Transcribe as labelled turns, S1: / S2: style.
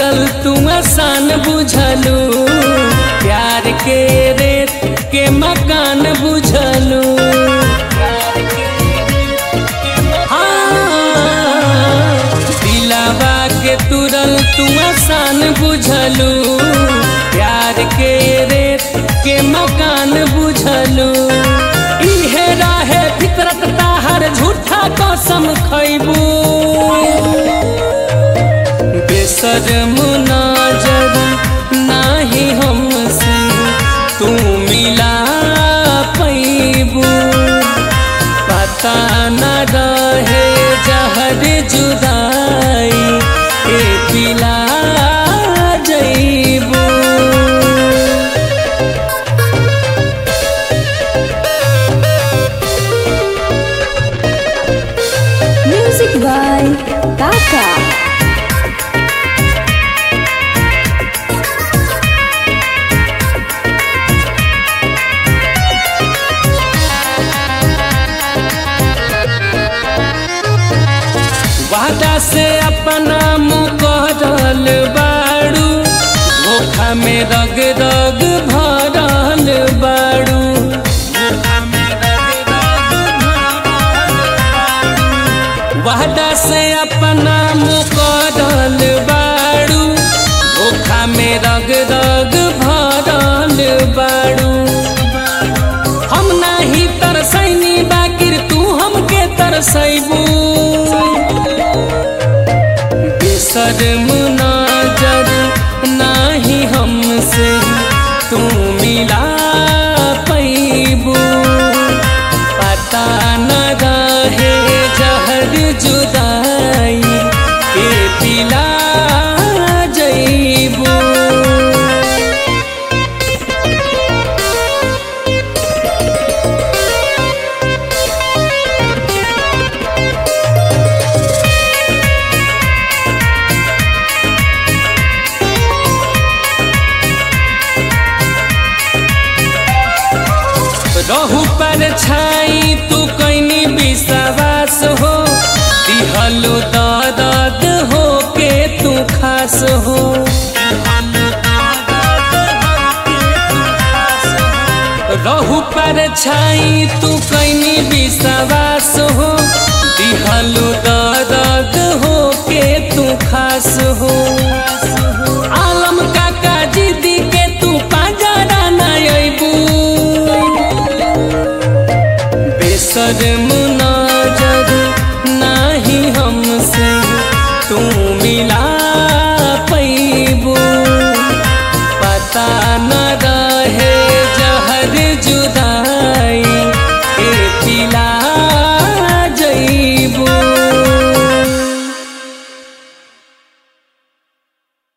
S1: तुरल तू आसान बुझलू प्यार के रेत के मकान बुझलू हाँ, दिलावा के तुरल तू आसान बुझलू प्यार के रेत के मकान बुझलू इहे रहे फितरत ताहर झूठा कसम खैबू बेसरम नजर नाही हमसे तू मिला पैबू पता न रहे जहर जुदाई के पिला जैबू
S2: Music by Taka.
S1: वादा से अपना मुकरल बाड़ू धोखा में रग रग भरल बाड़ू वादा से अपना मुकरल बाड़ू धोखा में रग रग भरल बाड़ू हम नाही तरसैनी बाकिर तू हमके तरसैबू बेशर्म नजर नाही हमसे तू मिला पैबू पता न रहे जहर जुदाई के पिला जैबू रहू पर छाई तू कैनी विश्वास हो दिहलो दर्द हो के तू खास हो रहू पर छाई तू